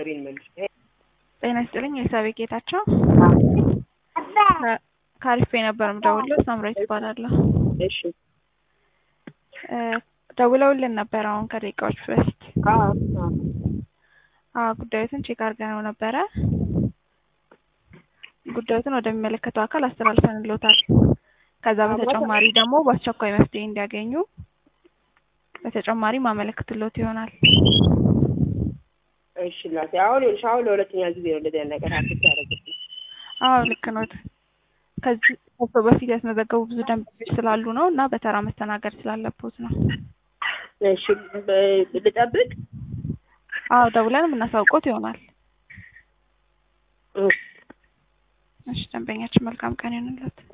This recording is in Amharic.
ሀሳቤን መልስ። ጤና ይስጥልኝ የሳቤ ጌታቸው ከአሪፍ የነበር ምደውለው ሳምራዊት እባላለሁ። እሺ ደውለውልን ነበር አሁን ከደቂቃዎች በፊት አዎ አዎ አዎ ጉዳዮትን ቼክ አድርገነው ነበረ ጉዳዮትን ወደሚመለከተው አካል አስተላልፈንልዎታል ከዛ በተጨማሪ ደግሞ በአስቸኳይ መፍትሄ እንዲያገኙ በተጨማሪ ማመለክትሎት ይሆናል እሺ እናቴ አሁን ይኸውልሽ አሁን ለሁለተኛ ጊዜ ነው እንደዚህ አይነት ነገር ሀሴት ያደረግብኝ። አዎ ልክ ኖት ከዚህ ከሰው በፊት ያስመዘገቡ ብዙ ደንበኞች ስላሉ ነው እና በተራ መስተናገድ ስላለቦት ነው እሺ ብ- ልጠብቅ? አዎ ደውለን የምናሳውቆት ይሆናል እሺ እሺ ደንበኛችን መልካም ቀን ይሁንልዎት